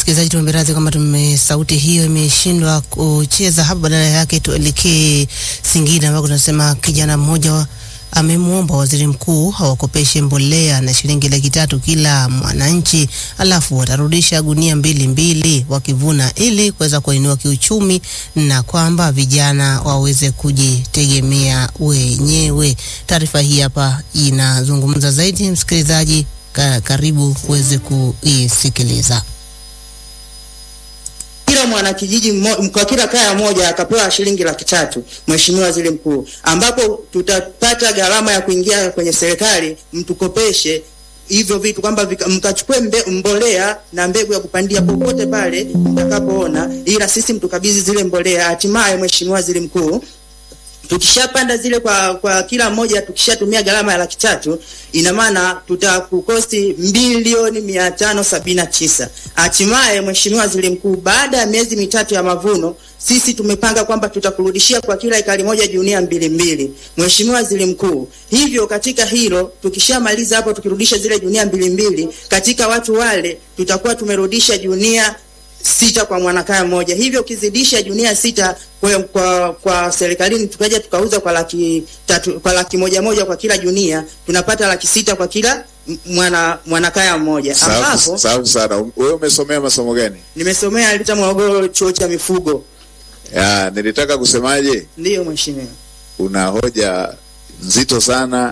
msikilizaji, tuombe radhi kwamba tume sauti hiyo imeshindwa kucheza hapa, badala yake tuelekee Singida ambako tunasema kijana mmoja amemwomba waziri mkuu awakopeshe mbolea na shilingi laki tatu kila mwananchi, alafu watarudisha gunia mbili mbili wakivuna, ili kuweza kuinua kiuchumi na kwamba vijana waweze kujitegemea wenyewe. Taarifa hii hapa inazungumza zaidi, msikilizaji, ka, karibu uweze kuisikiliza. kila mwanakijiji mmo- kwa kila kaya moja akapewa shilingi laki tatu, Mheshimiwa Waziri Mkuu, ambapo tutapata gharama ya kuingia kwenye serikali, mtukopeshe hivyo vitu kwamba vika- mkachukue mbe, mbolea na mbegu ya kupandia popote pale mtakapoona, ila sisi mtukabidhi zile mbolea. Hatimaye Mheshimiwa Waziri Mkuu, tukishapanda zile kwa kwa kila mmoja tukishatumia gharama ya laki tatu ina maana tutakukosti milioni mia tano sabini na tisa. Hatimaye Mheshimiwa Waziri Mkuu, baada ya miezi mitatu ya mavuno sisi tumepanga kwamba tutakurudishia kwa kila ekari moja junia mbili mbili. Mheshimiwa Waziri Mkuu, hivyo katika hilo tukishamaliza hapo, tukirudisha zile junia mbili mbili, katika watu wale tutakuwa tumerudisha junia sita kwa mwanakaya mmoja. Hivyo ukizidisha junia sita kwa, kwa, kwa serikalini tukaja tukauza kwa laki tatu, kwa laki moja moja kwa kila junia tunapata laki sita kwa kila m- mwana mwanakaya mmoja, ambapo Safi safi sana. Wewe umesomea masomo gani? nimesomea Lita Morogoro chuo cha mifugo. Ya, nilitaka kusemaje, Ndiyo mheshimiwa. una hoja nzito sana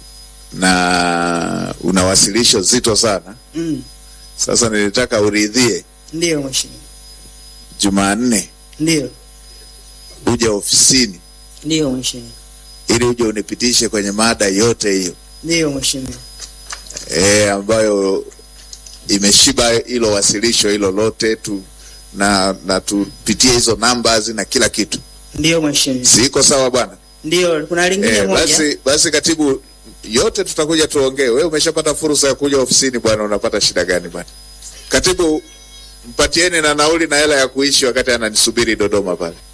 na una wasilisho zito sana. Mm. Sasa nilitaka uridhie Ndiyo mheshimiwa. Jumanne Ndiyo. uje ofisini Ndiyo mheshimiwa. ili uje unipitishe kwenye mada yote hiyo Ndiyo mheshimiwa. e, ambayo imeshiba hilo wasilisho hilo lote tu na na tupitie hizo numbers na kila kitu. Ndiyo mheshimiwa. Siko sawa bwana? Ndiyo, kuna lingine Eh, moja. basi basi katibu, yote tutakuja tuongee. Wewe umeshapata fursa ya kuja ofisini bwana, unapata shida gani bwana? Katibu, mpatieni na nauli na hela ya kuishi wakati ananisubiri Dodoma pale.